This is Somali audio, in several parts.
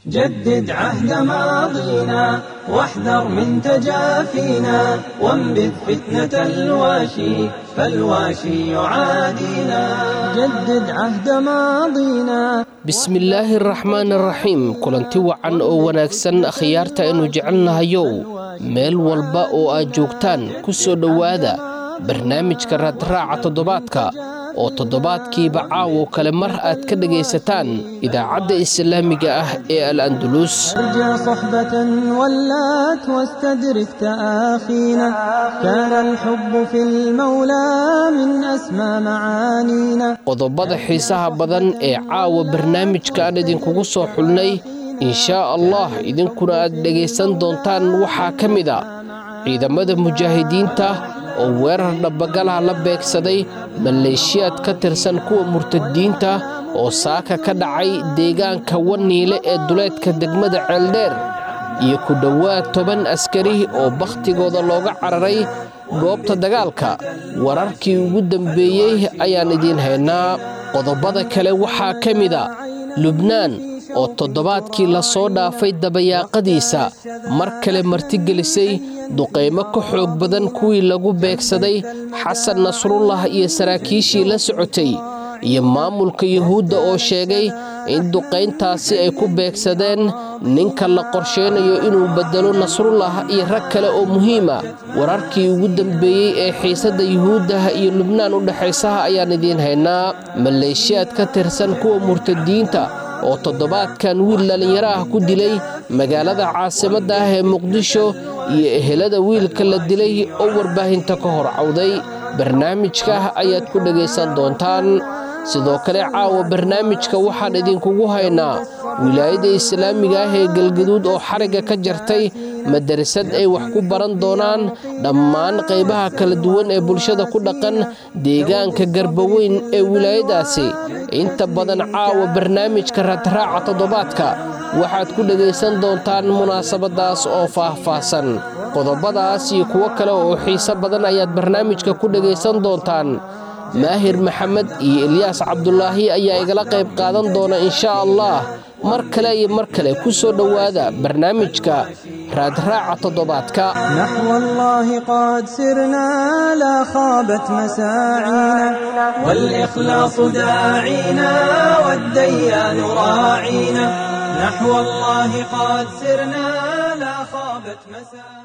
جدد عهد ماضينا واحذر من تجافينا وانبذ فتنة الواشي فالواشي يعادينا جدد عهد ماضينا bismillaahi araxmaan araxiim kulanti wacan oo wanaagsan akhyaarta aynu jecelnahayow meel walba oo aad joogtaan ku soo dhowaada barnaamijka raadraaca toddobaadka oo toddobaadkiiba caawo kale mar aad ka dhegaysataan idaacadda islaamiga ah ee al andulus ارجع صحبة ولات واستدرك تآخينا كان الحب في المولى من أسمى معانينا qodobada xiisaha badan ee caawa barnaamijka aan idinkugu soo xulnay inshaa allah idinkuna aad dhegaysan doontaan waxaa ka mid a ciidamada mujaahidiinta oo weerar dhabbagalaha la beegsaday maleeshiyaad ka tirsan kuwa murtadiinta oo saaka ka dhacay deegaanka waniile ee duleedka degmada ceeldheer iyo ku dhowaad toban askari oo bakhtigooda looga cararay goobta dagaalka wararkii ugu dambeeyey ayaan idiin haynaa qodobada kale waxaa ka mid a lubnaan oo toddobaadkii la soo dhaafay dabayaaqadiisa mar kale martigelisay duqaymo ka xoog badan kuwii lagu beegsaday xasan nasrullah iyo saraakiishii la socotay iyo maamulka yuhuudda oo sheegay in duqayntaasi ay ku beegsadeen ninka la qorsheynayo inuu beddelo nasrullah iyo rag kale oo muhiima wararkii ugu dambeeyey ee xiisadda yuhuuddaha iyo lubnaan u dhexaysaha ayaan idiin haynaa maleeshiyaad ka tirsan kuwa murtadiinta oo toddobaadkan wiil dhallinyaro ah ku dilay magaalada caasimadda ah ee muqdisho iyo ehelada wiilka la dilay oo warbaahinta ka hor cawday barnaamijka ayaad ku dhegaysan doontaan sidoo kale caawa barnaamijka waxaan idinkugu haynaa wilaayadda islaamiga ah ee galgaduud oo xarigga ka jartay madarasad ay wax ku baran doonaan dhammaan qaybaha kala duwan ee bulshada ku dhaqan deegaanka garbaweyn ee wilaayadaasi inta badan caawa barnaamijka raadraaca toddobaadka waxaad ku dhegaysan doontaan munaasabadaas oo faah-faahsan qodobadaas iyo kuwo kale oo xiiso badan ayaad barnaamijka ku dhegaysan doontaan maahir maxamed iyo ilyaas cabdulaahi ayaa igala qayb qaadan doona inshaa allah mar kale iyo mar kale ku soo dhowaada barnaamijka raadraaca toddobaadka نحو الله قد سرنا لا خابت مساعينا والإخلاص داعينا والديان راعينا نحو الله قد سرنا لا خابت مساعينا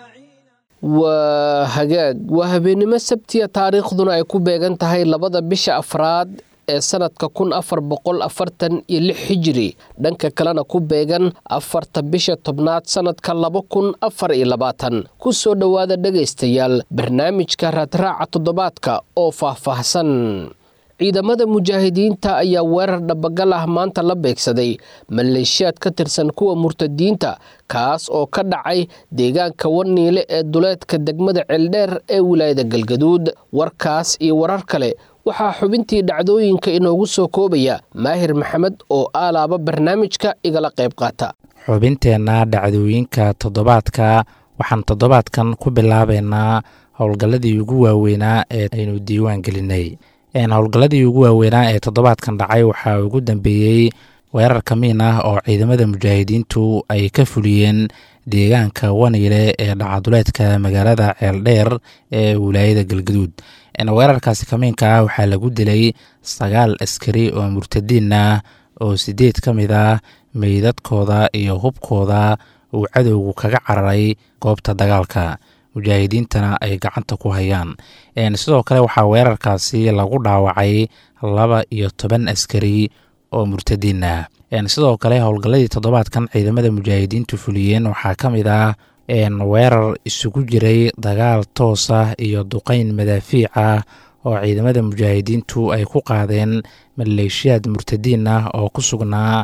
waa hagaag waa habeennimo sabtiya taariikhduna ay ku beegan tahay labada bisha afraad ee sanadka kun afar boqol afartan iyo lix xijiri dhanka kalena ku beegan afarta bisha tobnaad sanadka laba kun afar iyo labaatan ku soo dhowaada dhegaystayaal barnaamijka raadraaca toddobaadka oo faahfaahsan ciidamada mujaahidiinta ayaa weerar dhabagal ah maanta la beegsaday maleeshiyaad ka tirsan kuwa murtadiinta kaas oo ka dhacay deegaanka waniile ee duleedka degmada ceeldheer ee wilaayada galgaduud warkaas iyo warar kale waxaa xubintii dhacdooyinka inoogu soo koobaya maahir maxamed oo aalaaba barnaamijka igala qayb qaata xubinteenna dhacdooyinka toddobaadka waxaan toddobaadkan ku bilaabaynaa howlgalladii ugu waaweynaa ee aynu diiwaan gelinay howlgalladii ugu waaweynaa ee toddobaadkan dhacay waxaa ugu dambeeyey weerar kamiin ah oo ciidamada mujaahidiintu ay ka fuliyeen deegaanka waniile ee dhacaduleedka magaalada ceeldheer ee wilaayada galgaduud weerarkaasi kamiinka ah waxaa lagu dilay sagaal askari oo murtadiin ah oo sideed ka mid ah meydadkooda iyo hubkooda uu cadowgu kaga cararay goobta dagaalka mujaahidiintana ay gacanta ku hayaan sidoo kale waxaa weerarkaasi lagu dhaawacay laba iyo toban askari oo murtadiin ah sidoo kale howlgalladii toddobaadkan ciidamada mujaahidiintu fuliyeen waxaa ka mid ah weerar isugu jiray dagaal toos ah iyo duqeyn madaafiic ah oo ciidamada mujaahidiintu ay ku qaadeen maleeshiyaad murtadiin ah oo ku sugnaa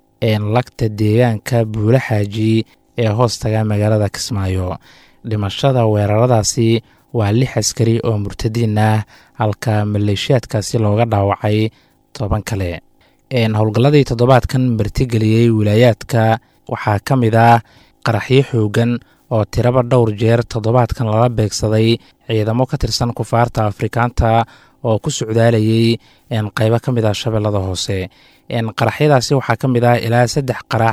lagta deegaanka buula xaaji ee hoostaga magaalada kismaayo dhimashada weeraradaasi waa lix askari oo murtadiin ah halka maleeshiyaadkaasi looga dhaawacay toban kale howlgalladii toddobaadkan martigeliyey wilaayaadka waxaa ka mid ah qaraxyo xoogan oo tiraba dhowr jeer toddobaadkan lala beegsaday ciidamo ka tirsan kufaarta afrikaanta oo ku socdaalayay qeybo ka mid ah shabeellada hoose qaraxyadaasi waxaa ka mid ah ilaa saddex qarax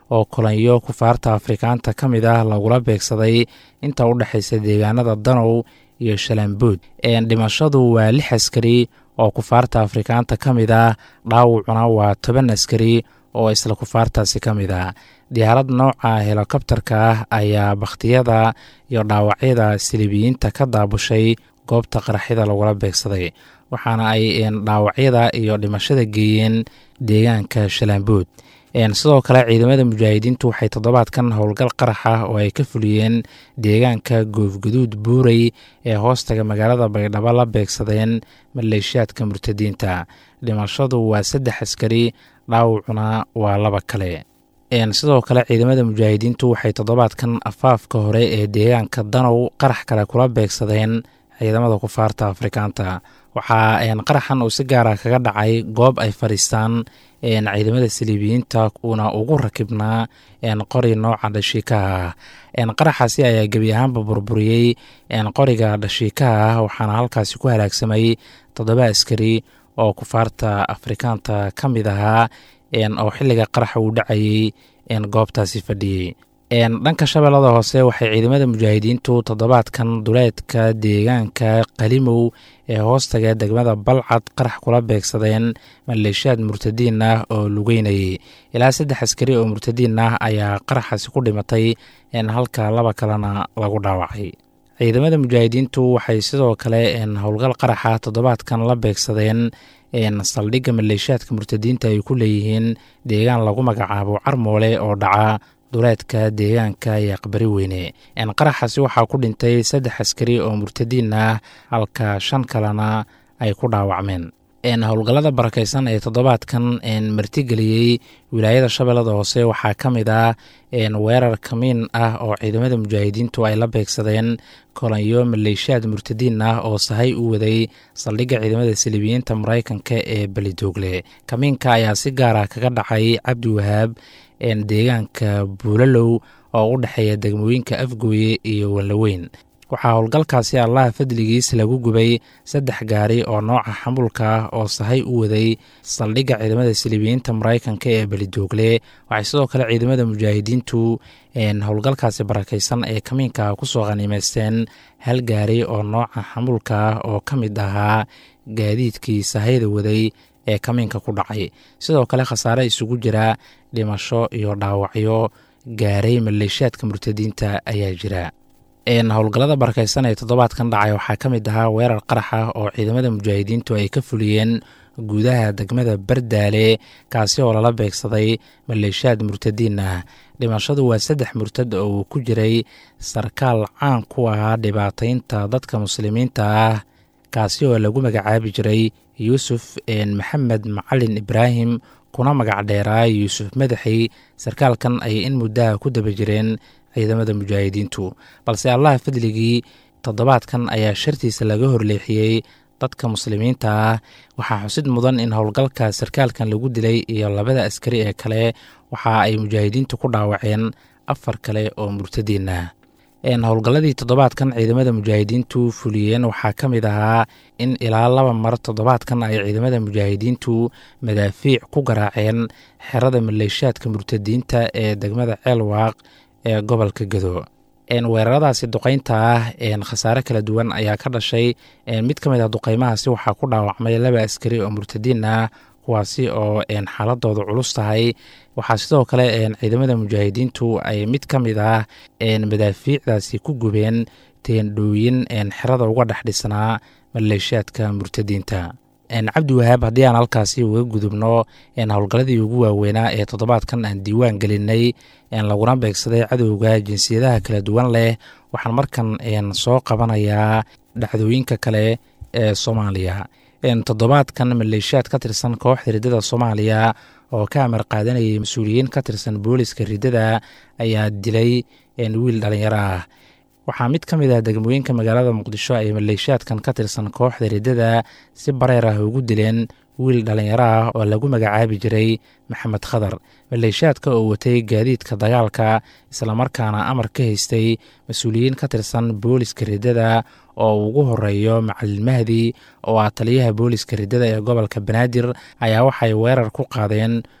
oo kolanyo kufaarta afrikaanta ka mid ah lagula beegsaday inta u dhexaysa deegaanada danow iyo shalambuud dhimashadu waa lix askari oo kufaarta afrikaanta ka mid ah dhaawacuna waa toban askari oo isla kufaartaasi ka mid ah diyaarad nooca helokobtarka ah ayaa bakhtiyada iyo dhaawacyada silibiyiinta ka daabushay goobta qaraxyada lagula beegsaday waxaana ay dhaawacyada iyo dhimashada geeyeen deegaanka shalambuud sidoo kale ciidamada mujaahidiintu waxay toddobaadkan howlgal qarax ah oo ay ka fuliyeen deegaanka goofguduud buurey ee hoostaga magaalada baydhabo la beegsadeen maleeshiyaadka murtadiinta dhimashadu waa saddex askari dhaawacuna waa laba kale sidoo kale ciidamada mujaahidiintu waxay toddobaadkan afaafka hore ee deegaanka danow qarax kale kula beegsadeen ciidamada kufaarta afrikaanta waxaa qaraxan uu si gaara kaga dhacay goob ay fadhiistaan ciidamada saliibiyiinta uuna ugu rakibnaa qori nooca dhashiikaha ah qaraxaasi ayaa gebi ahaanba burburiyey qoriga dhashiikaha ah waxaana halkaasi ku halaagsamay toddoba askari oo kufaarta afrikaanta ka mid ahaa oo xilliga qaraxa uu dhacayey goobtaasi fadhiyey dhanka shabeellada hoose waxay ciidamada mujaahidiintu toddobaadkan duleedka deegaanka qalimow ee hoostaga degmada balcad qarax kula beegsadeen maleeshiyaad murtadiin ah oo lugeynayay ilaa saddex askari oo murtadiin ah ayaa qaraxaasi ku dhimatay halka laba kalena lagu dhaawacay ciidamada mujaahidiintu waxay sidoo kale howlgal qaraxa toddobaadkan la beegsadeen saldhigga maleeshiyaadka murtadiinta ay ku leeyihiin deegaan lagu magacaabo carmoole oo dhaca duleedka deegaanka iyo aqbari weyne qaraxaasi waxaa ku dhintay saddex askari oo murtadiin ah halka shan kalena ay ku dhaawacmeen howlgallada barakaysan ee toddobaadkan martigeliyey wilaayada shabeellada hoose waxaa ka mid ah weerar kamiin ah oo ciidamada mujaahidiintu ay la beegsadeen kolanyo maleeshiyaad murtadiin ah oo sahay u waday saldhigga ciidamada saliibiyiinta maraykanka ee belidoogle kamiinka ayaa si gaara kaga dhacay cabdi wahaab deegaanka buulalow oo u dhexeeya degmooyinka afgooye iyo wallaweyn waxaa howlgalkaasi allaha fadligiis lagu gubay saddex gaari oo nooca xamulka ah oo sahay u waday saldhigga ciidamada saliibiyiinta maraykanka ee belidoogle waxay sidoo kale ciidamada mujaahidiintu howlgalkaasi barakaysan ee kamiinka kusoo khaniimeysteen hal gaari oo nooca xamulka ah oo ka mid ahaa gaadiidkii sahayda waday ee kamiinka ku dhacay sidoo kale khasaare isugu jira dhimasho iyo dhaawacyo gaaray maleeshiyaadka murtadiinta ayaa jira howlgallada barakaysan ee toddobaadkan dhacay waxaa ka mid ahaa weerar qarax ah oo ciidamada mujaahidiintu ay ka fuliyeen gudaha degmada bardaale kaasi oo lala beegsaday maleeshiyaad murtadiin ah dhimashadu waa saddex murtad oo uu ku jiray sarkaal caan ku ahaa dhibaataynta dadka muslimiinta ah kaasi oo lagu magacaabi jiray yuusuf maxamed macalin ibraahim kuna magac dheeraa yuusuf madaxi sarkaalkan ayay in muddaha ku daba jireen ciidamada mujaahidiintu balse allaha fadligii toddobaadkan ayaa shartiisa laga horleexiyey dadka muslimiinta ah waxaa xusid mudan in howlgalka sarkaalkan lagu dilay iyo labada askari ee kale waxa ay mujaahidiintu ku dhaawaceen afar kale oo murtadiin ah howlgalladii toddobaadkan ciidamada mujaahidiintu fuliyeen waxaa ka mid ahaa in ilaa laba mar toddobaadkan ay ciidamada mujaahidiintu madaafiic ku garaaceen xerada maleeshiyaadka murtadiinta ee degmada ceelwaaq ee gobolka gado weeraradaasi duqeynta ah khasaare kala duwan ayaa ka dhashay mid ka mid ah duqeymahaasi waxaa ku dhaawacmay laba askari oo murtadiin ah kuwaasi oo xaaladooda culus tahay waxaa sidoo kale ciidamada mujaahidiintu ay mid ka mid ah madaafiicdaasi ku gubeen teendhooyin xerada uga dhex dhisnaa maleeshiyaadka murtadiinta cabdi wahaab haddii aan halkaasi uga gudubno howlgalladii ugu waaweynaa ee toddobaadkan aan diiwaan gelinay laguna beegsaday cadowga jinsiyadaha kala duwan leh waxaan markan soo qabanayaa dhacdooyinka kale ee soomaaliya toddobaadkan maleeshiyaad ka tirsan kooxda riddada soomaaliya oo ka amar qaadanayay mas-uuliyiin ka tirsan booliska riddada ayaa dilay wiil dhalinyaro ah waxaa mid ka mid ah degmooyinka magaalada muqdisho ay maleeshiyaadkan ka tirsan kooxda riddada si bareer ah ugu dileen wiil dhalinyaro ah oo lagu magacaabi jiray maxamed khadar maleeshiyaadka oo watay gaadiidka dagaalka islamarkaana amar ka haystay mas-uuliyiin ka tirsan booliska riddada oo ugu horeeyo macalin mahdi oo ah taliyaha booliska riddada ee gobolka banaadir ayaa waxay weerar ku qaadeen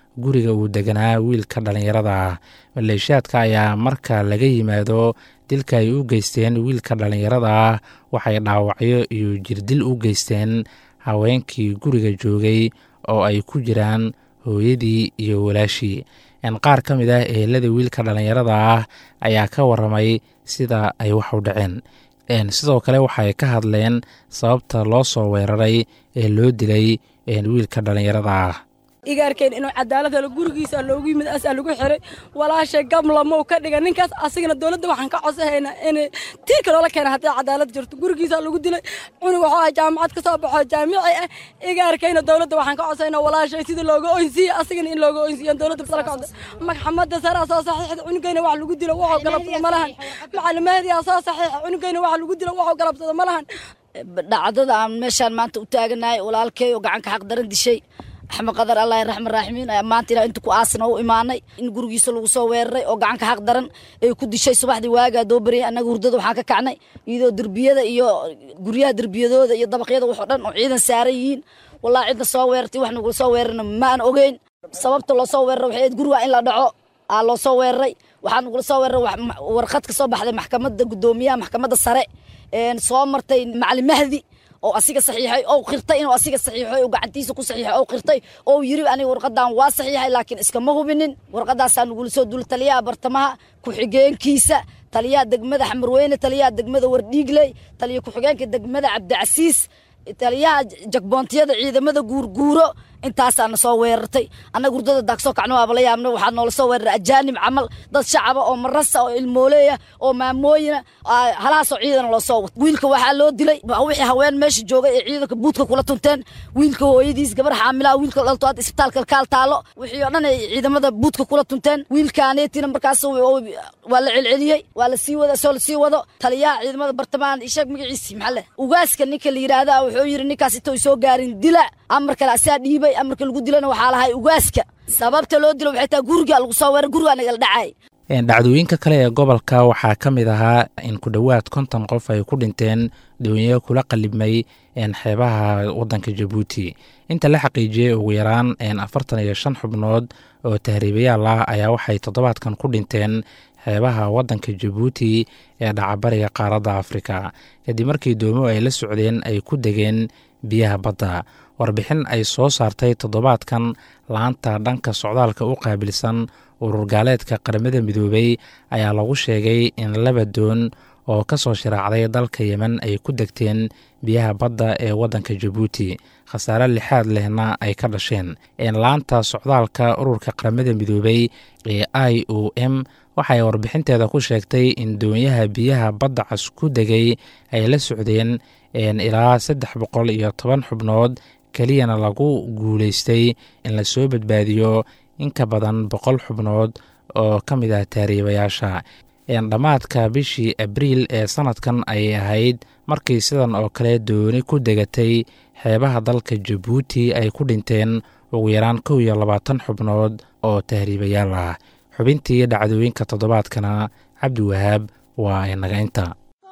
guriga uu deganaa wiilka dhallinyarada ah maleeshiyaadka ayaa marka laga yimaado dilka ay u geysteen wiilka dhallinyarada ah waxay dhaawacyo iyo jirdil u geysteen haweenkii guriga joogay oo ay ku jiraan hooyadii iyo walaashii qaar ka mid ah ehelada wiilka dhallinyarada ah ayaa ka waramay sida ay wax u dhaceen sidoo kale waxay ka hadleen sababta loo soo weeraray ee loo dilay wiilka dhallinyarada ah igaarkeen inuu cadaalad helo gurigiisa loogu yimid asaa lagu xiray walaashay gamlamou ka dhiga ninkaas asigana dowladda waxaan ka codsahaynaa in tiirka loola keena haddii cadaalad jirto gurigiisa lagu dilay cunug waxuu ah jaamacad ka soo baxo jaamici ah igaarkayna dowladda waxaan ka codsaynaa walaashay sidii looga oynsiiye asigana in looga oynsiiyan dowladda sala ka codsa maxamadda saraa soo saxiixda cunugayna wax lagu dilo waxuu galabsado ma lahan macalimaadiyaa soo saxiixa cunugayna wax lagu dilo waxuu galabsado ma lahan dhacdada aan meeshaan maanta u taaganahay walaalkay oo gacanka xaq daran dishay axmed qadar allah raxman raaximiin maanta ilaa inta ku aasna u imaanay in gurigiisa lagu soo weeraray oo gacanka xaq daran ay ku dishay subaxdii waagaa doo bariyay annaga hurdada waxaan ka kacnay iyadoo derbiyada iyo guryaha derbiyadooda iyo dabaqyada waxoo dhan oo ciidan saaran yihiin wallahi cidna soo weerartay wax nagula soo weerarna ma aan ogeyn sababta loo soo weeraray waxay ahayd guriga in la dhaco aa loo soo weeraray waxaa nagula soo weeraray warqad ka soo baxday maxkamadda guddoomiyaha maxkamadda sare soo martay macalin mahdi oo asiga saxiixay oo qirtay inuu asiga saxiixay oo gacantiisa ku saxiixay oo qirtay oo yiri aniga warqadan waa saxiixay laakiin iskama hubinin warqadaasaa nagula soo dul taliyaha bartamaha ku-xigeenkiisa taliyaha degmada xamarweyne taliyaha degmada wardhiigley taliya ku-xigeenka degmada cabdicasiis taliyaha jagboontiyada ciidamada guurguuro intaasaana soo weerartay annaga hurdada daagsoo kacno waaba la yaabna waxaa noola soo weeraray ajaanib camal dad shacaba oo marasa oo ilmooleeya oo maamooyina halahaasoo ciidana loo soo wato wiilka waxaa loo dilay wixii haween meesha joogay ee ciidanka buudka kula tunteen wiilka hooyadiis gabar xaamilaha wiilka dhalto hadda isbitaalka kaal taalo wixii oo dhan ay ciidamada buudka kula tunteen wiilkaaneetina markaas waa la celceliyey waa la sii wada soo la sii wado taliyaha ciidamada bartamahan isheeg magaciisi maxaa leh ugaaska ninka la yidhaahda wuxuu yidhi ninkaas intou soo gaarin dila amar kale asaa dhiibay amarka lagu dilana waxaa lahay ugaaska sababta loo dilo waxay tahay guriga lagu soo weeray gurigaa nagala dhacay dhacdooyinka kale ee gobolka waxaa ka mid ahaa in ku dhowaad konton qof ay ku dhinteen doonyo kula qalibmay xeebaha wadanka jabuuti inta la xaqiijiyey ugu yaraan afartan iyo shan xubnood oo tahriibayaal ah ayaa waxay toddobaadkan ku dhinteen xeebaha wadanka jabuuti ee dhacabariga qaaradda afrika kadib markii doomo ay la socdeen ay ku degeen biyaha badda warbixin ay soo saartay toddobaadkan laanta dhanka socdaalka u qaabilsan urur gaaleedka qaramada midoobay ayaa lagu sheegay in laba doon oo ka soo shiraacday dalka yemen ay ku degteen biyaha badda ee waddanka jabuuti khasaare lixaad lehna ay ka dhasheen laanta socdaalka ururka qaramada midoobay ee i o m waxay warbixinteeda ku sheegtay in doonyaha biyaha badda cas ku degay ay la socdeen ilaa saddex boqol iyo toban xubnood keliyana lagu guulaystay in lasoo badbaadiyo in ka badan boqol xubnood oo ka mid ah taariibayaasha dhammaadka bishii abriil ee sanadkan ayay ahayd markii sidan oo kale dooni ku degatay xeebaha dalka jabuuti ay ku dhinteen ugu yaraan kow iyo labaatan xubnood oo tahriibayaal ah xubintii dhacdooyinka toddobaadkana cabdiwahaab waa inaga inta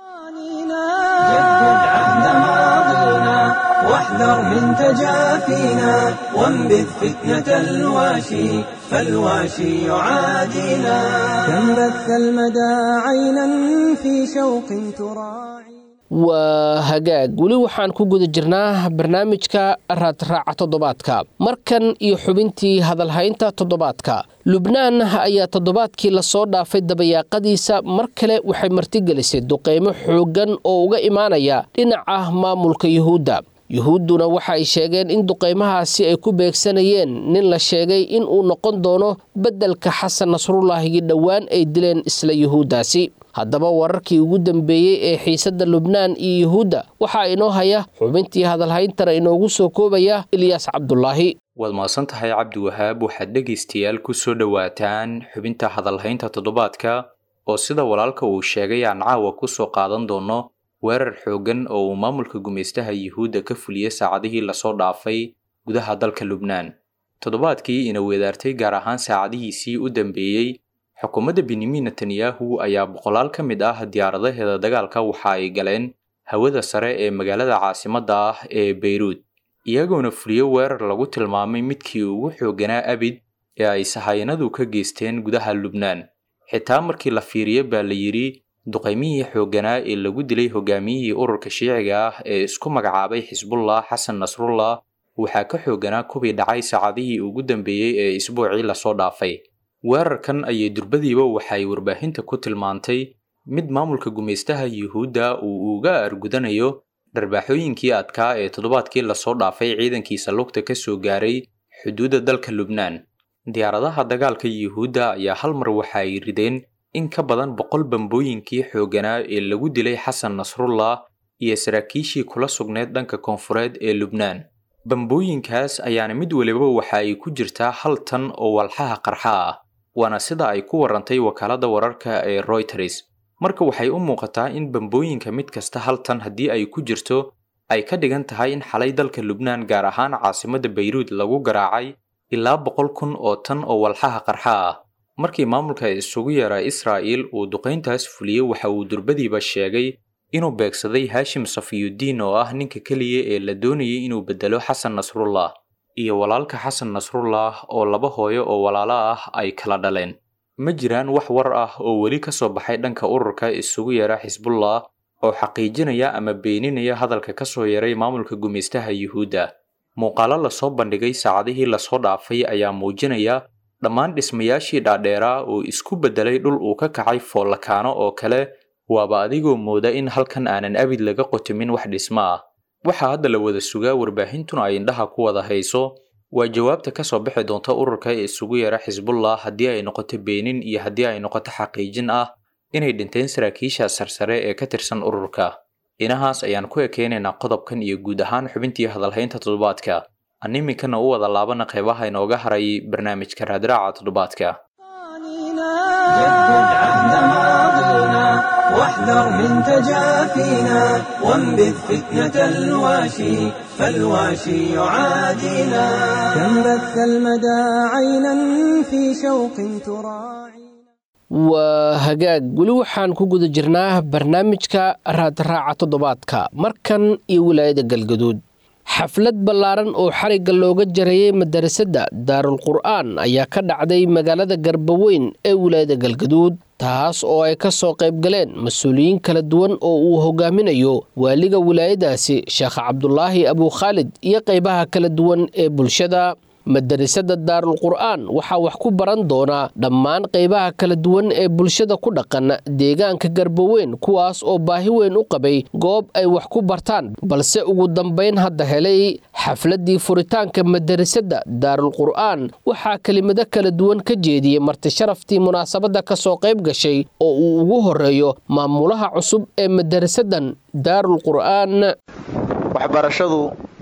واحذر من تجافينا وانبذ فتنة الواشي فالواشي يعادينا كم بث المدى عينا في شوق تراعي waa hagaag weli waxaan ku guda jirnaa barnaamijka raadraaca toddobaadka markan iyo xubintii hadalhaynta toddobaadka lubnaan ayaa toddobaadkii lasoo dhaafay dabayaaqadiisa mar kale waxay martigelisay duqeymo xooggan oo uga imaanaya dhinaca maamulka yuhuudda yuhuudduna waxa ay sheegeen in duqeymahaasi ay ku beegsanayeen nin la sheegay in uu noqon doono beddelka xasan nasrullaahigii dhowaan ay dileen isla yuhuuddaasi haddaba wararkii ugu dambeeyey ee xiisadda lubnaan iyo yuhuudda waxaa inoo haya xubintii hadalhayntana inoogu soo koobaya ilyaas cabdulaahi waad mahadsan tahay cabdiwahaab waxaad dhegaystayaal ku soo dhowaataan xubinta hadalhaynta toddobaadka oo sida walaalka uu sheegay aan caawa ku soo qaadan doono weerar xooggan oo uu maamulka gumaystaha yuhuudda ka fuliyey saacadihii lasoo dhaafay gudaha dalka lubnaan toddobaadkii ina weedaartay gaar ahaan saacadihiisii u dambeeyey xukuumadda benyamin netanyahu ayaa boqolaal ka mid ah diyaaradaheeda dagaalka waxa ay galeen hawada sare ee magaalada caasimadda ah ee beyruud iyagoona fuliyo weerar lagu tilmaamay midkii ugu xoogganaa abid ee ay sahayanadu ka geysteen gudaha lubnaan xitaa markii la fiiriyo baa la yidhi duqaymihii xoogganaa ee lagu dilay hogaamiyihii ururka shiiciga ah ee isku magacaabay xisbullah xasan nasrullah waxaa ka xoogganaa kubii dhacay saacadihii ugu dambeeyey ee isbuucii lasoo dhaafay weerarkan ayay durbadiiba waxay warbaahinta ku tilmaantay mid maamulka gumaystaha yuhuudda uu uga argudanayo dharbaaxooyinkii adkaa ee toddobaadkii lasoo dhaafay ciidankiisa lugta ka soo gaaray xuduudda dalka lubnaan diyaaradaha dagaalka yuhuudda ayaa hal mar waxa ay rideen in ka badan boqol bambooyinkii xoogganaa ee lagu dilay xasan nasrullah iyo saraakiishii kula sugneed dhanka koonfureed ee lubnaan bambooyinkaas ayaana mid waliba waxa ay ku jirtaa hal tan oo walxaha qarxa ah waana sida ay ku warantay wakaaladda wararka ee royters marka waxay u muuqataa in bambooyinka mid kasta hal tan haddii ay ku jirto ay ka dhigan tahay in xalay dalka lubnaan gaar ahaan caasimadda bayruud lagu garaacay ilaa boqol kun oo tan oo walxaha qarxa ah markii maamulka isugu yeera israa'il uu duqayntaas fuliyey waxa uu durbadiiba sheegay inuu beegsaday haashim safiyudiin oo ah ninka keliya ee la doonayay inuu beddelo xasan nasrullah iyo walaalka xasan nasrullah oo laba hooyo oo walaalo ah ay kala dhaleen ma jiraan wax war ah oo weli ka soo baxay dhanka ururka isugu yeera xisbullah oo xaqiijinaya ama beeninaya hadalka ka soo yeeray maamulka gumaystaha yuhuudda muuqaalo lasoo bandhigay saacadihii lasoo dhaafay ayaa muujinaya dhammaan dhismayaashii dhaadheeraa oo isku beddelay dhul uu ka kacay foollakaano oo kale waaba adigoo mooda in halkan aanan abid laga qotimin wax dhismo ah waxaa hadda la wada sugaa warbaahintuna ay indhaha ku wada hayso waa jawaabta ka soo bixi doonta ururka ee isugu yeera xisbullah haddii ay noqoto beenin iyo haddii ay noqoto xaqiijin ah inay dhinteen saraakiisha sarsare ee ka tirsan ururka inahaas ayaan ku ekeynaynaa qodobkan iyo guud ahaan xubintii hadalhaynta toddobaadka an iminkana u wada laabana qeybaha inooga haray barnaamijka raadraaca toddobaadka جدد عهد ماضينا واحذر من تجافينا وانبذ فتنة الواشي فالواشي يعادينا كم بث المدى عينا في شوق تراعي waa hagaag weli waxaan ku guda jirnaa barnaamijka raadraaca toddobaadka markan iyo wilaayada galgaduud xaflad ballaaran oo xarigga looga jarayay madarasada daarul qur'aan ayaa ka dhacday magaalada garbaweyn ee wilaayada galgaduud taas oo ay ka soo qayb galeen mas-uuliyiin kala duwan oo uu hogaaminayo waaliga wilaayadaasi sheekh cabdulaahi abukhaalid iyo qaybaha kala duwan ee bulshada madarasada daarul qur'aan waxaa wax ku baran doonaa dhammaan qaybaha kala duwan ee bulshada ku dhaqan deegaanka garbaweyn kuwaas oo baahi weyn u qabay goob ay wax ku bartaan balse ugu dambayn hadda helay xafladii furitaanka madarasada daarul qur'aan waxaa kelimado kala duwan ka jeediyey marti sharaftii munaasabadda ka soo qayb gashay oo uu ugu horeeyo maamulaha cusub ee madarasadan daarul qur'aan waxbarashadu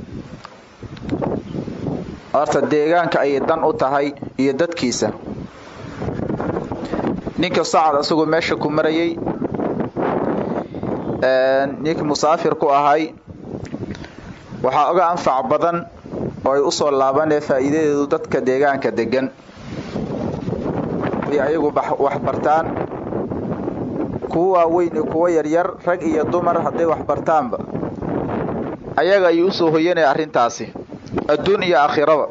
horta deegaanka ayay dan u tahay iyo dadkiisa ninka sacad asagoo meesha ku marayay ninkii musaafir ku ahay waxaa oga anfac badan oo ay u soo laabanee faa'iidadeedu dadka deegaanka degan ay ayagu wax bartaan kuwa waaweyn iyo kuwa yaryar rag iyo dumar hadday wax bartaanba ayaga ayuu usoo hoyanaya arrintaasi adduun iyo aakhiraba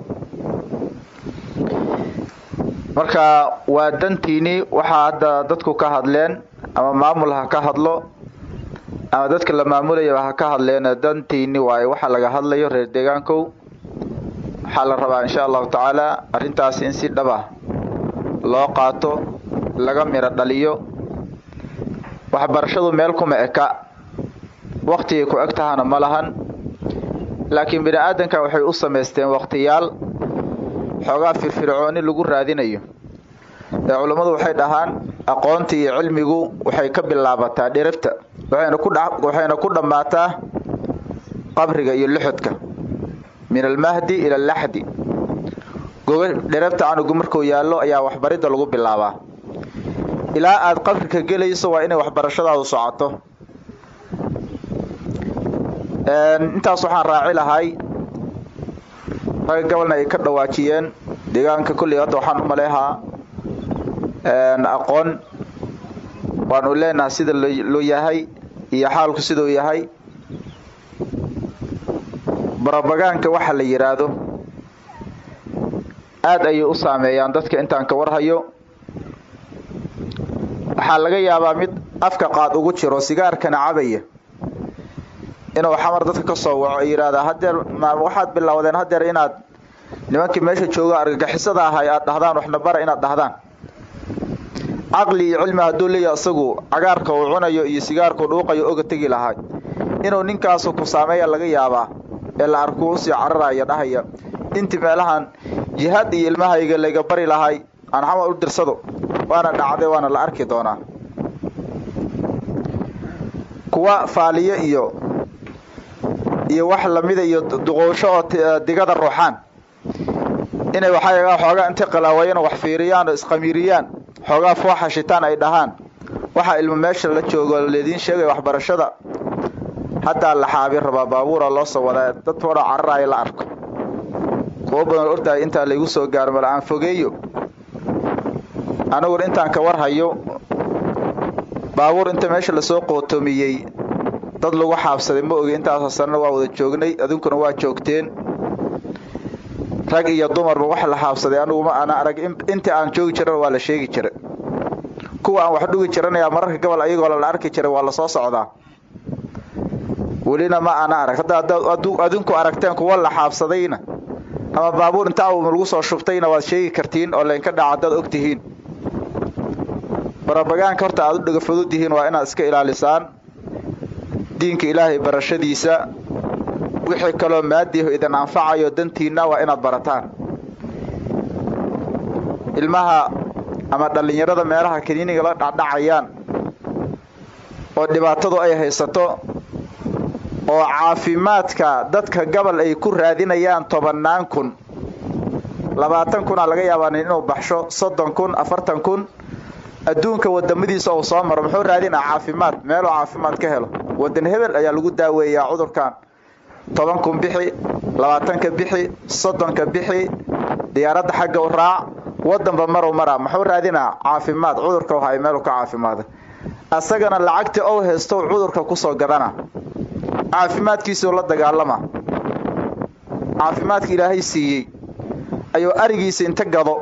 marka waa dantiinii waxaa hadda dadku ka hadleen ama maamul ha ka hadlo ama dadka la maamulayaba ha ka hadleen dantiini waaye waxa laga hadlayo reer deegaankow waxaa la rabaa insha allahu tacaala arrintaasi in si dhaba loo qaato laga miro dhaliyo waxbarashadu meel kuma eka waktigay ku eg tahana ma lahan laakiin bini aadanka waxay u samaysteen wakhtiyaal xoogaa firfircooni lagu raadinayo ee culummadu waxay dhahaan aqoonta iyo cilmigu waxay ka bilaabataa dhiribta waxayna ku dhammaataa qabriga iyo luxudka min almahdi ila alaxdi dhirabta canugu markuu yaallo ayaa waxbaridda lagu bilaabaa ilaa aad qabrika gelayso waa inay waxbarashadaadu socoto intaas waxaan raaci lahay ragga gobolna ay ka dhawaajiyeen deegaanka kolley hadda waxaan u maleehaa aqoon waanu leenahay sida loo yahay iyo xaalku siduu yahay brobagaanka waxa la yidhaahdo aada ayay u saameeyaan dadka intaan ka warhayo waxaa laga yaabaa mid afka qaad ugu jiro sigaarkana cabaya inuu xamar dadka ka soo waco ay yidhaahdaa hadeer waxaad bilowdeen hadeer inaad nimankii meesha jooga argagixisada ahay aad dhahdaan waxna bara inaad dhahdaan caqli iyo cilmi hadduu leeyahay isagu cagaarka uu cunayo iyo sigaarkuu dhuuqayo oga tegi lahay inuu ninkaasu ku saameeya laga yaabaa ee la arkuu usii cararaya dhahaya intii meelahan jihaad iyo ilmahayga layga bari lahay aan xamar u dirsado waana dhacday waana la arki doonaa kuwa faaliyo iyo iyo wax lamida iyo duqoosho oo digada ruuxaan inay waxaa xoogaa intay qalaawayan wax fiiriyaan oo isqamiiriyaan xoogaa fooxa shitaan ay dhahaan waxaa ilmo meesha la joogo laydiin sheegaya waxbarashada haddaa la xaabi rabaa baabuura loo soo wadaa dad fodho cararaya la arko kuwo badan ortahay intaa laygu soo gaaro mala aan fogeeyo aniguna intaan ka war hayo baabuur inta meesha lasoo qootomiyey dad lagu xaabsaday ma ogi intaasoo sanana waa wada joognay adinkuna waa joogteen rag iyo dumarba wax la xaabsaday aniguma ana arag intii aan joogi jiran waa la sheegi jiray kuwa aan wax dhugi jiranayaa mararka gobol ayagoo la arki jiray waa lasoo socdaa welina ma ana arag hadda adinku aragteen kuwa la xaabsadayna ama baabuur inta awma lagu soo shubtayna waad sheegi kartiin oo laynka dhaca haddaad og tihiin barabagaanka horta aad u dhagafudud tihiin waa inaad iska ilaalisaan diinka ilaahay barashadiisa wixii kaloo maadiiho idin anfacayo dantiinna waa inaad barataan ilmaha ama dhallinyarada meelaha kaniiniga la dhacdhacayaan oo dhibaatadu ay haysato oo caafimaadka dadka gabal ay ku raadinayaan tobannaan kun labaatan kunaa laga yaabaa inuu baxsho soddon kun afartan kun adduunka wadamadiisa uu soo maro muxuu raadinaa caafimaad meeluu caafimaad ka helo wadan hebel ayaa lagu daaweeyaa cudurkan toban kun bixi labaatanka bixi soddonka bixi diyaaradda xagga u raac wadanba maru maraa muxuu raadinaa caafimaad cudurka hay meelu ka caafimaada asagana lacagtii ou haysto cudurka kusoo gadana caafimaadkiisuu la dagaalama caafimaadka ilaahay siiyey ayuu arigiisa inta gado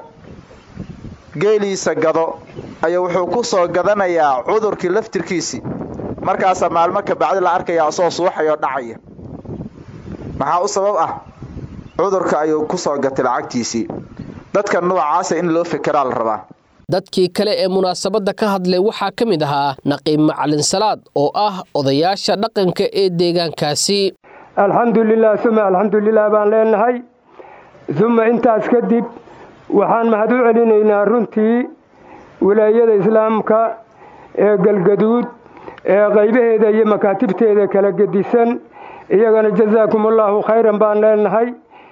geeliisa gado ayuu wuxuu ku soo gadanayaa cudurkii laftirkiisii markaasaa maalmo ka bacdi la arkaya asoo suuxayoo dhacaya maxaa u sabab ah cudurka ayuu ku soo gatay lacagtiisii dadka noocaasa in loo fekeraa la rabaa dadkii kale ee munaasabadda ka hadlay waxaa ka mid ahaa naqiib macalin salaad oo ah odayaasha dhaqanka ee deegaankaasi alxamdulilah uma alxamdulilah baan leenahay uma intaas kadib waxaan mahad u celinaynaa runtii wilaayada islaamka ee galgaduud ee qaybaheeda iyo makaatibteeda kala gedisan iyagana jazaakum allaahu khayran baan leenahay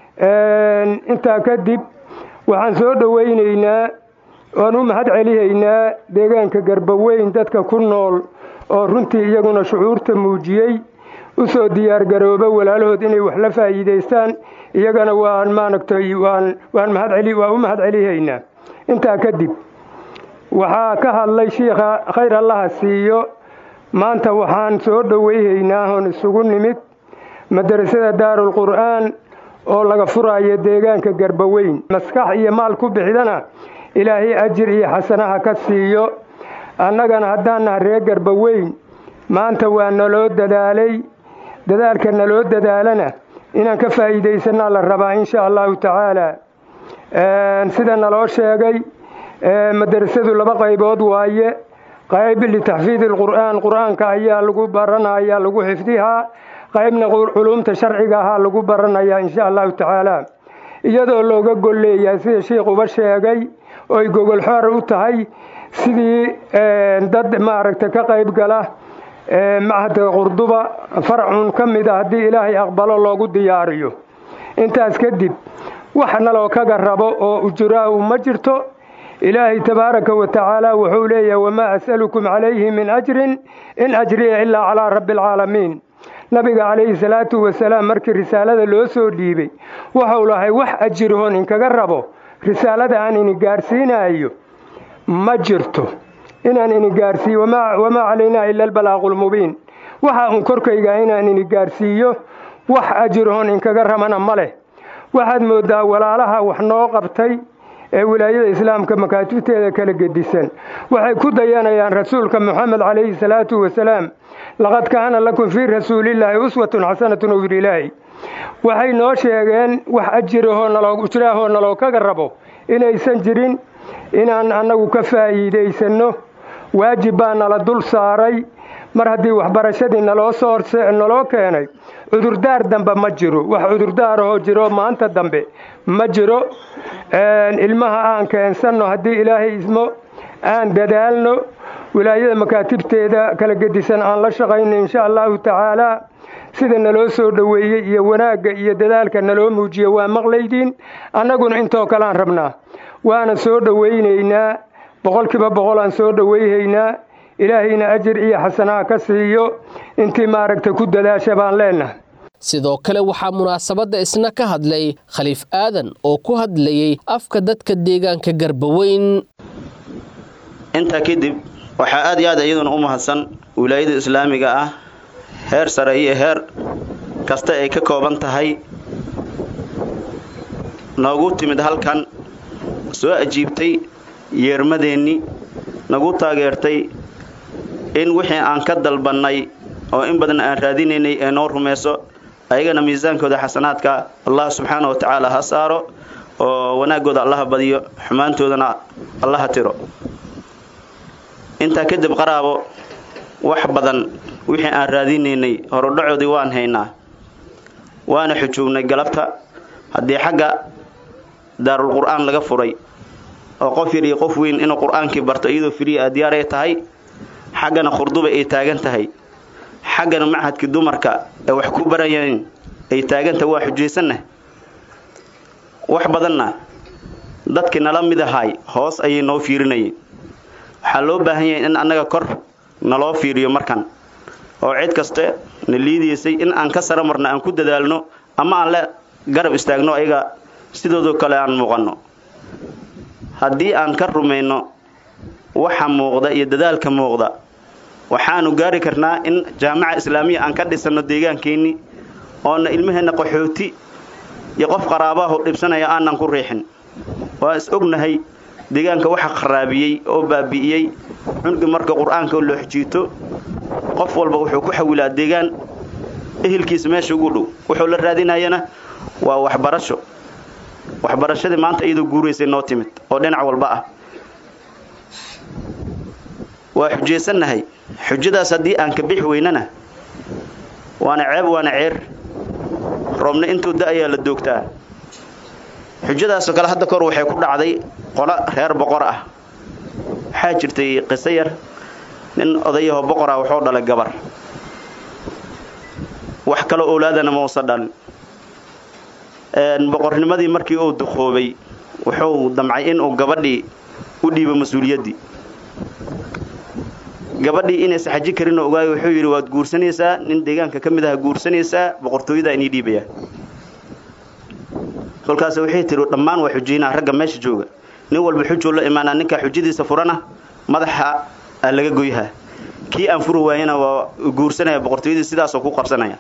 intaa kadib waxaan soo dhowaynaynaa oan u mahad celihaynaa deegaanka garbaweyn dadka ku nool oo runtii iyaguna shucuurta muujiyey u soo diyaargarooba walaalahood inay wax la faa'iidaystaan iyagana waan maaragtay waan waan mahadceli waa u mahad celihaynaa intaa kadib waxaa ka hadlay shiikha khayr allaha siiyo maanta waxaan soo dhowayhaynaa oon isugu nimid madarasada daarulqur'aan oo laga furaayo deegaanka garbaweyn maskax iyo maal ku bixdana ilaahay ajir iyo xasanaha ka siiyo annagana haddaan naha reer garbaweyn maanta waa naloo dadaalay dadaalka naloo dadaalana inaan ka faa'iidaysanaa la rabaa insha allahu tacaala sida naloo sheegay madarasadu laba qaybood waaye qayb litaxfiidi alqur'aan qur'aanka ayaa lagu baranaya lagu xifdihaa qaybna culuumta sharciga ahaa lagu baranayaa insha allahu tacaala iyadoo looga gol leeyahay sida shiikuba sheegay oy gogol xoor u tahay sidii dad maaragta ka qayb gala machadka qurduba farcun ka mid a haddii ilaahay aqbalo loogu diyaariyo intaas kadib wax naloo kaga rabo oo ujuraahu ma jirto ilaahay tabaaraka wa tacaala wuxuu leeyahay wamaa as'alukum calayhi min ajrin in ajriya ilaa calaa rabbi alcaalamiin nabiga calayhi salaatu wasalaam markii risaalada loo soo dhiibay wuxuu lahay wax ajirhoon inkaga rabo risaalada aan ini gaarsiinayo ma jirto inaan ini gaarsiiyo wamaa calaynaa ila albalaaqulmubiin waxa uun korkayga inaan ini gaarsiiyo wax ajirhoon inkaga rabana ma leh waxaad mooddaa walaalaha wax noo qabtay ee wilaayada islaamka makaatibteeda kala gedisan waxay ku dayanayaan rasuulka moxamed calayhi salaatu wasalaam laqad kaana lakum fii rasuulillaahi uswatun xasanatun owr ilaahi waxay noo sheegeen wax ajirahoo naloo ujraahoo naloo kaga rabo inaysan jirin inaan annagu ka faa'iidaysanno waajib baa nala dul saaray mar haddii waxbarashadii naloo soo naloo keenay cudurdaar dambe ma jiro wax cudurdaarahoo jiro maanta dambe ma jiro ilmaha aan keensanno haddii ilaahay ismo aan dadaalno wilaayada makaatibteeda kala gedisan aan la shaqayno insha allahu tacaalaa sida naloo soo dhoweeyey iyo wanaagga iyo dadaalka naloo muujiyo waa maqlaydiin annaguna intoo kaleaan rabnaa waana soo dhowaynaynaa boqolkiiba boqol aan soo dhowayhaynaa ilaahayna ajir iyo xasanaha ka siiyo intii maaragta ku dadaasha baan leennahay sidoo kale waxaa munaasabadda isna ka hadlay khaliif aadan oo ku hadlayey afka dadka deegaanka garbaweyn intaa kadib waxaa aad iyo aad iyaduna u mahadsan wilaayada islaamiga ah heer sare iyo heer kasta ay ka kooban tahay noogu timid halkan soo ajiibtay yeermadeennii nagu taageertay in wixii aan ka dalbannay oo in badan aan raadinaynay ee noo rumayso ayagana miisaankooda xasanaadka allah subxaana wa tacaala ha saaro oo wanaaggooda allaha badiyo xumaantoodana allaha tiro intaa kadib qaraabo wax badan wixii aan raadinaynay horudhacoodii waan haynaa waana xujoognay galabta haddii xagga daarul qur'aan laga furay oo qof yar iyo qof weyn inuu qur-aankii barto iyadoo firiya diyaaray tahay xaggana khurduba ay taagan tahay xaggana machadkii dumarka ee wax ku barayeen ay taagantahay waa xujaysanna wax badanna dadkii nala mid ahaay hoos ayay noo fiirinayeen waxaa loo baahan yahay in annaga kor naloo fiiriyo markan oo cid kaste na liidaysay in aan ka sara marno aan ku dadaalno ama aan la garab istaagno ayaga sidoodoo kale aan muuqanno haddii aan ka rumayno waxa muuqda iyo dadaalka muuqda waxaanu gaari karnaa in jaamaca islaamiya aan ka dhisanno deegaankeenni oona ilmaheenna qaxooti iyo qof qaraabaho dhibsanaya aanan ku riixin waa is ognahay deegaanka waxa kharaabiyey oo baabi'iyey cunugi marka qur-aanka loo xijiito qof walba wuxuu ku xawilaa deegaan ehelkiisa meesha ugu dhow wuxuu la raadinayana waa waxbarasho waxbarashadii maanta iyadoo guuraysay noo timid oo dhinac walba ah waa xujaysannahay xujadaas haddii aan ka bixi weynana waana ceeb waana ceer roobna intuu da-ayaa la doogtaa xujadaasoo kale hadda kahor waxay ku dhacday qolo reer boqor ah waxaa jirtay qiso yar nin odayaho boqor ah wuxuu dhalay gabar wax kaloo owlaadana ma usa dhalin boqornimadii markii uu duqoobay wuxuu damcay inuu gabadhii u dhiibo mas-uuliyaddii gabadhii inaysa xaji karinoo ogaayo wuxuu yidhi waad guursanaysaa nin deegaanka ka mid aha guursanaysaa boqortooyadaa inii dhiibaya kolkaas waxay tihi dhammaan waa xujaynaa ragga meesha jooga nin walba xujoo la imaanaa ninkaa xujadiisa furana madaxa aa laga goyhaa kii aan furi waayana waa guursanaya boqortooyadii sidaasoo ku qabsanaya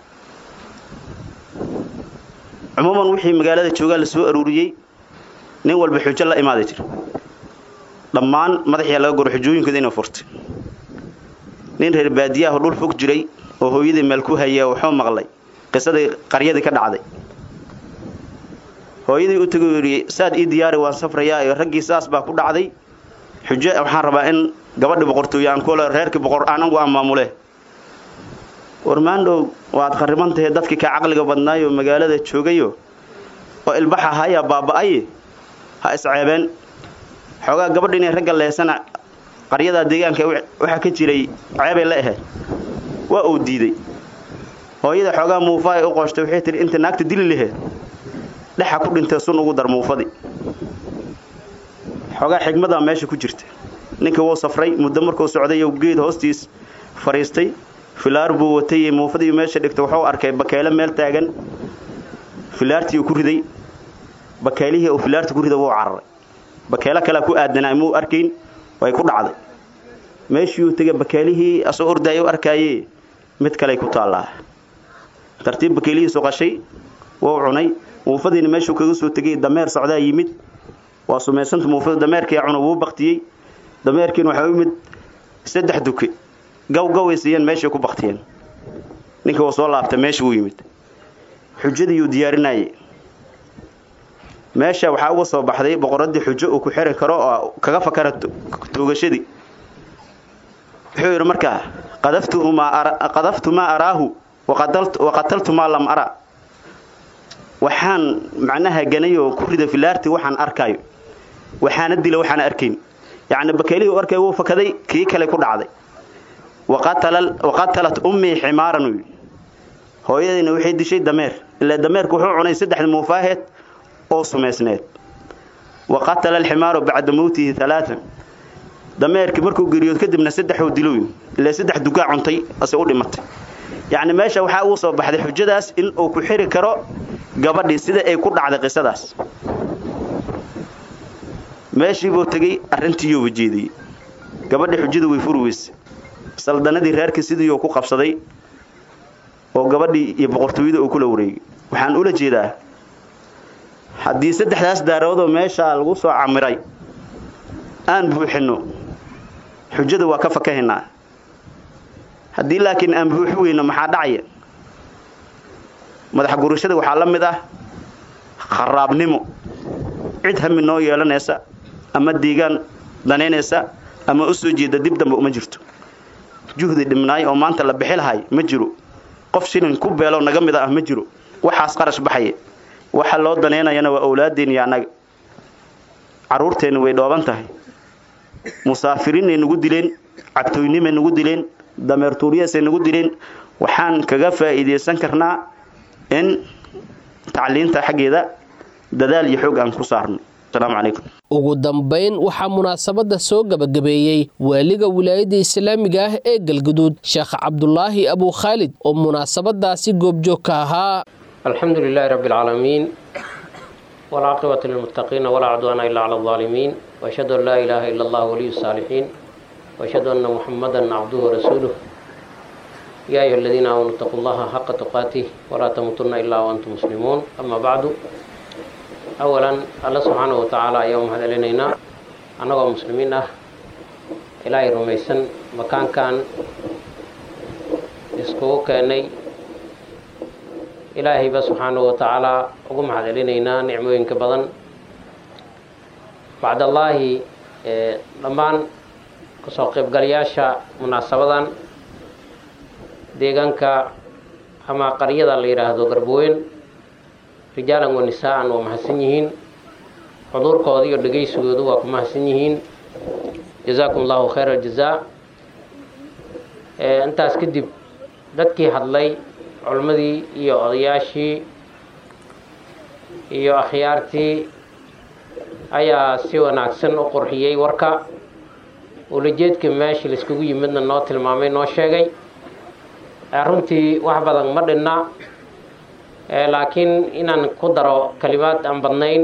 cumuuman wixii magaalada joogaa la soo aruuriyey nin walba xujo la imaaday jir dhammaan madaxyaa laga goro xujooyinkooda inay furtay nin reer baadiyaho dhul fog jiray oo hooyadii meel ku haya wuxuu maqlay qisadii qaryadii ka dhacday hooyadii u tegay yidhi saad ii diyaari waan safrayaa iyo raggii saas baa ku dhacday xujo waxaan rabaa in gabadhi boqortooye aan kule reerkii boqor anagu aan maamule warmaandhow waad khariban tahay dadkii kaa caqliga badnaayo magaalada joogayo oo ilbax ahayaa baaba'ay ha isceebeen xoogaa gabadha inay ragga leesana qaryadaa deegaanka waxaa ka jiray ceebay la ahayd waa uu diiday hooyada xoogaa muufa ay u qooshtay waxay tihi inta naagta dili laheed dhexa ku dhintay sun ugu dar muufadii xoogaa xigmadaa meesha ku jirta ninkii wuu safray muddo markuu socday geed hoostiis fadhiistay filaar buu watay muufadii meesha dhigtay wuxuu arkay bakeele meel taagan filaartii uu ku riday bakeelihii uu filaarta ku riday wuu cararay bakeelo kalea ku aadanaa muu arkayn way ku dhacday meeshii uu tegay bakeelihii asoo ordaaya u arkaaye mid kaley ku taallaa tartiib bakeelihiisu qashay wou cunay muufadiina meeshuu kaga soo tegay dameer socdaa yimid waa sumaysanta muufada dameerkii cuna wuu baktiyey dameerkiina waxaa u yimid saddex duke gaw gaway siiyeen meeshay ku baktiyeen ninka uu soo laabtay meesha uu yimid xujadiiyuu diyaarinayay meesha waxaa uga soo baxday boqoradii xujo uu ku xiri karo oo kaga fakara toogashadii wuxuu yidhi markaa qadaftu maa araahu waqataltu maa lam ara waxaan macnaha ganay oo ku rida filaarti waxaan arkaayo waxaana dila waxaana arkayn yacni bakeelihii u arkay wuu fakaday kii kale ku dhacday waqatalat ummii ximaaran uu yidhi hooyadayna waxay dishay dameer ilaa dameerku wuxuu cunay saddexda muufaaheed oo sumaysneed wa qatala alximaaru bacda mowtihi alaaan dameerkii markuu geriyood kadibna saddexuu dilowy ilaa saddex dugaa cuntay ase u dhimatay yacni meesha waxaa ugu soo baxday xujadaas in uu ku xiri karo gabadhii sida ay ku dhacday qisadaas meeshiibuu tegey arrintiiyuu wajeediyey gabadhii xujada way furi weyse saldanadii reerkii sidiiuu ku qabsaday oo gabadhii iyo boqortooyada uu kula wareegay waxaan ula jeedaa haddii saddexdaas daaroodoo meeshaa lagu soo camiray aan buuxinno xujada waa ka fakahaynaa haddii laakiin aan buuxi weyno maxaa dhacaya madax gurashada waxaa la mid ah kharaabnimo cid hami noo yeelanaysa ama deegaan danaynaysa ama u soo jeeda dib dambe uma jirto juhdi dhibnaay oo maanta la bixi lahay ma jiro qof shilin ku beelo naga mida ah ma jiro waxaas qarash baxaya waxa loo danaynayana waa owlaadeen iyo annaga carruurteenna way dhooban tahay musaafiriinay nagu dileen cabtooynimay nagu dileen dameer tuuriyaasay nagu dileen waxaan kaga faa'iidaysan karnaa in tacliinta xaggeeda dadaal iyo xoog aan ku saarno asalaamu calaykum ugu dambayn waxaa munaasabadda soo gebagabeeyey waaliga wilaayadda islaamiga ah ee galguduud sheekh cabdulaahi abuu khaalid oo munaasabadaasi goobjoog ka ahaa الحمد لله رب العالمين والعاقبة للمتقين ولا عدوان إلا على الظالمين وأشهد أن لا إله إلا الله ولي الصالحين وأشهد أن محمدا عبده ورسوله يا أيها الذين آمنوا اتقوا الله حق تقاته ولا تموتن إلا وأنتم مسلمون أما بعد أولا الله سبحانه وتعالى يوم هذا لنا أنا مسلمين إلهي رميسن مكان كان اسكو كاني ilaahayba subxaanahu wa tacaalaa ugu mahadcelinaynaa nicmooyinka badan bacdallaahi dhammaan kasoo qaybgalayaasha munaasabadan deegaanka ama qaryada la yidhaahdo garboweyn rijaalan wa nisaa'an waa mahadsan yihiin xuduurkooda iyo dhegaysigoodu waa ku mahadsan yihiin jazaakum allahu khayra aljazaa intaas kadib dadkii hadlay culimmadii iyo odayaashii iyo akhyaartii ayaa si wanaagsan u qurxiyey warka ulajeedka meesha laiskugu yimidna noo tilmaamay noo sheegay runtii wax badan ma dhinna laakiin inaan ku daro kalimaad aan badnayn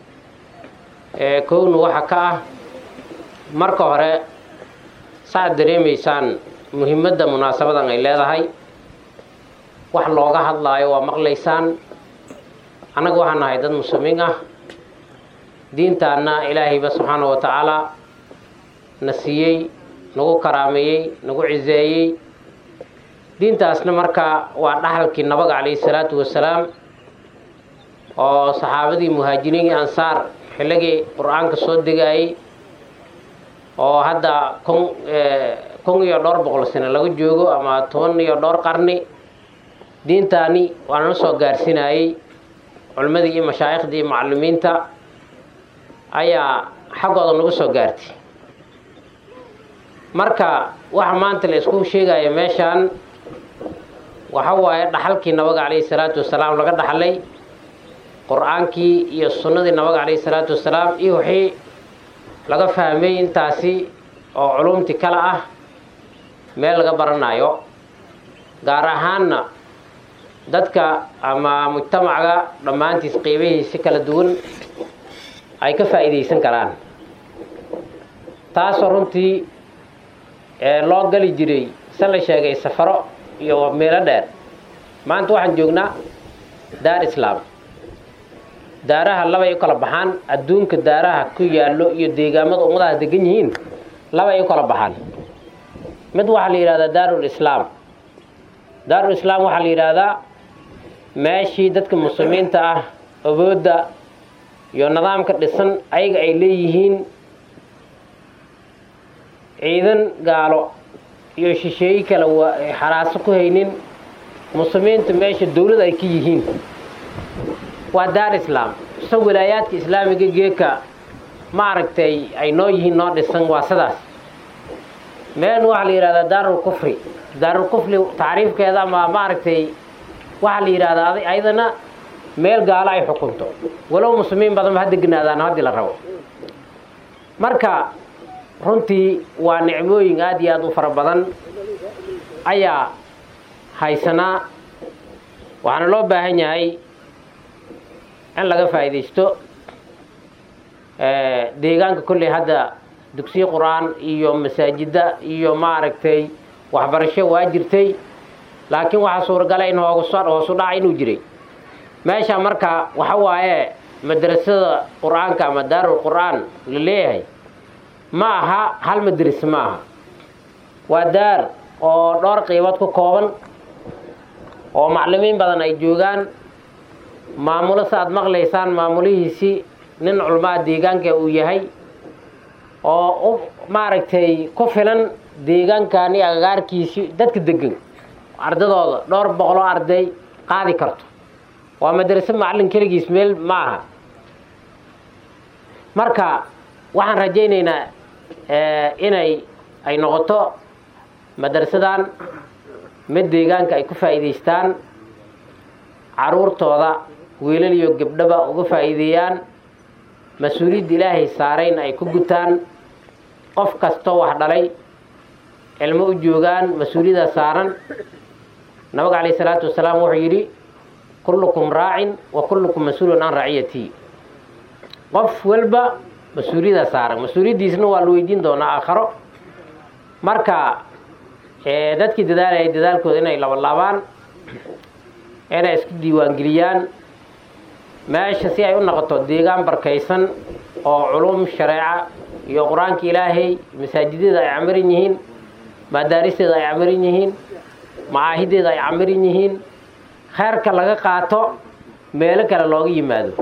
kowna waxa ka ah marka hore saaad dareemaysaan muhiimadda munaasabadan ay leedahay wax looga hadlaayo waa maqlaysaan annaga waxaan nahay dad muslimiin ah diintaana ilaahayba subxaana wa tacaalaa na siiyey nagu karaameeyey nagu ciseeyey diintaasna markaa waa dhaxalkii nabaga calayhi salaatu wasalaam oo saxaabadii muhaajiriin iyo ansaar xilligii qur-aanka soo degaayey oo hadda kun kun iyo dhowr boqol sano laga joogo ama toban iyo dhowr qarni diintaani waa nala soo gaarsiinayey culimmadii iyo mashaaikhdii iyo macalimiinta ayaa xaggooda nagu soo gaartay marka waxa maanta la isku sheegaya meeshaan waxa waaye dhaxalkii nabaga calayhi salaatu wasalaam laga dhaxlay qur-aankii iyo sunnadii nabaga calayhi salaatu wasalaam iyo wixii laga fahmay intaasi oo culumti kale ah meel laga baranayo gaar ahaanna dadka ama mujtamaca dhammaantiis qeybihiisi kala duwan ay ka faa'iidaysan karaan taasoo runtii loo gali jiray se la sheegay safaro iyo meelo dheer maanta waxaan joognaa daar islaam daaraha labay u kala baxaan adduunka daaraha ku yaallo iyo deegaamada ummadaha degan yihiin labay u kala baxaan mid waxaa la yidhahdaa daarul islaam daarul islaam waxaa la yidhaahdaa meeshii dadka muslimiinta ah awoodda iyo nidaamka dhisan ayaga ay leeyihiin ciidan gaalo iyo shisheeye kale waa xaraaso ku haynin muslimiinta meesha dowlad ay ka yihiin waa daar islaam so walaayaadka islaamiga geeka ma aragtay ay noo yihiin noo dhisan waa sidaas meel waxaa la yidhahdaa daarul kufri daarul kufri tacriifkeeda ama ma aragtay waxaa la yidhahdaa ayadana meel gaalo ay xukunto walow muslimiin badanba ha deganaadaan haddii la rabo marka runtii waa nicmooyin aad iyo aad u fara badan ayaa haysanaa waxaana loo baahan yahay in laga faa'iidaysto deegaanka kolley hadda dugsiyo qur-aan iyo masaajidda iyo maaragtay waxbarasho waa jirtay laakiin waxaa suuragala in hoogus hoosu dhaca inuu jiray meesha marka waxa waaye madrasada qur-aanka ama daarul qur-aan la leeyahay ma aha hal madris ma aha waa daar oo dhowr qiibood ku kooban oo maclimiin badan ay joogaan maamulo sa aad maqlaysaan maamulihiisii nin culmaa deegaanka uu yahay oo u maaragtay ku filan deegaankani agagaarkiisii dadka degan ardadooda dhowr boqoloo arday qaadi karto waa madraso macallin keligiis meel ma aha marka waxaan rajaynaynaa inay ay noqoto madrasadan mid deegaanka ay ku faa'iidaystaan caruurtooda wiilal iyo gabdhaba uga faa'iideeyaan mas-uuliyadda ilaahay saarayna ay ku gutaan qof kastoo wax dhalay cilmo u joogaan mas-uuliyadda saaran nabiga calayh isalaatu wasalaam wuxuu yidhi kullukum raacin wa kullukum mas-uulun can raciyatii qof walba mas-uuliyadda saaran mas-uuliyaddiisna waa la weydiin doonaa aakharo marka dadkii dadaalaya dadaalkooda inay labalaabaan inay isku diiwaangeliyaan meesha si ay u noqoto deegaan barkaysan oo culum shareeca iyo qur-aanka ilaahay masaajidyada ay camiran yihiin madaaristeeda ay camiran yihiin macaahideeda ay camiran yihiin kheyrka laga qaato meelo kale looga yimaado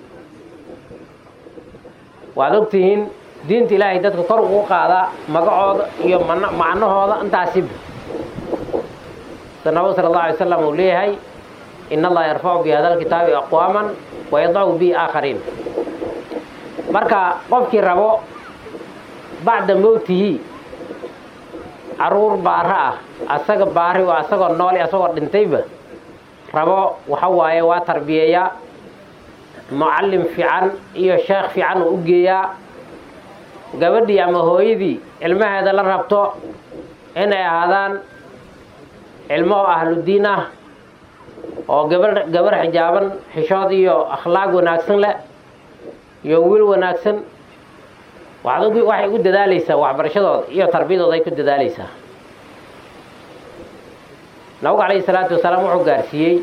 waad ogtihiin diinta ilaahay dadka kor ugu qaadaa magacooda iyo macnahooda intaasiba sida nabig sala allahu alay slam uu leeyahay in allaha yarfacu bi hada lkitaabi aqwaaman wayadacu bi aakhariin marka qofkii rabo bacda mowtihi caruur baaro ah asaga baari oo asagoo nool asagoo dhintayba rabo waxa waaye waa tarbiyeeyaa mucallim fiican iyo sheekh fiican uu u geeyaa gabadhii ama hooyadii ilmaheeda la rabto inay ahaadaan cilmo oo ahludiin ah oo gabar gabar xijaaban xishood iyo akhlaaq wanaagsan leh iyo wiil wanaagsan waxaad waxay ugu dadaalaysaa waxbarashadooda iyo tarbiyadooda ay ku dadaalaysaa nabigu calayhi salaatu wasalaam wuxuu gaarsiiyey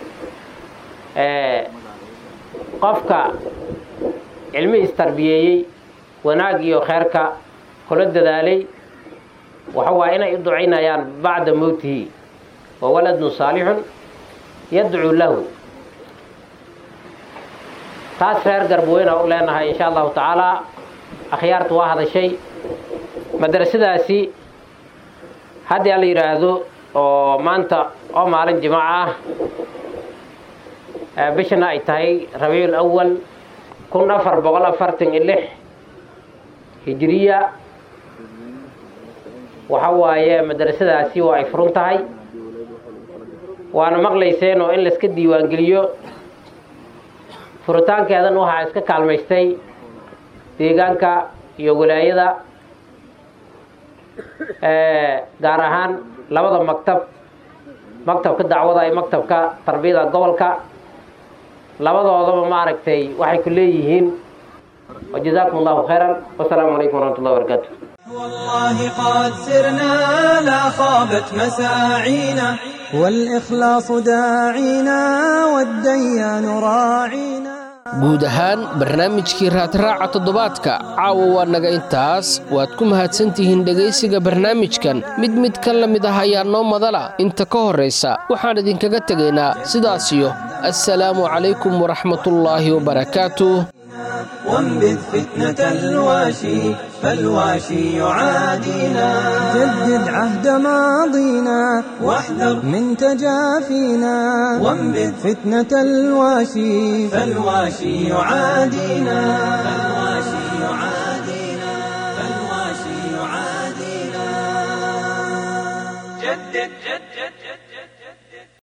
qofka cilmihiis tarbiyeeyey wanaag iyo kheyrka kula dadaalay waxa waaye inay u ducaynayaan bacda mowtihi wa waladun saalixun yadcuu lahu taas reer garbweyna u leenahay insha allahu tacaala akhyaarta waa hadashay madrasadaasi haddii ala yidhaahdo oo maanta oo maalin jimaaco ah bishana ay tahay rabiicul awal kun afar boqol afartan iyo lix hijiriya waxa waaye madrasadaasi waa ay furun tahay waana maqlayseen oo in layska diiwaangeliyo furitaankeedan waxaa iska kaalmaystay deegaanka iyo walaayada gaar ahaan labada maktab maktabka dacwada iyo maktabka tarbiyada gobolka labadoodaba maaragtay waxay ku leeyihiin wajazaakum allahu khayran wasalaamu calaykum waraxmat ullahi wabarakaatu والله قد سرنا لا خابت مساعينا والإخلاص داعينا والديان راعينا guud ahaan barnaamijkii raadraaca toddobaadka caawa waa naga intaas waad ku mahadsantihiin dhegaysiga barnaamijkan mid mid ka la mid ah ayaa noo madala inta ka horraysa waxaan idinkaga tegaynaa sidaasiyo assalaamu calaykum waraxmatullaahi wabarakaatuh وانبذ فتنة الواشي فالواشي يعادينا جدد عهد ماضينا واحذر من تجافينا وانبذ فتنة الواشي فالواشي يعادينا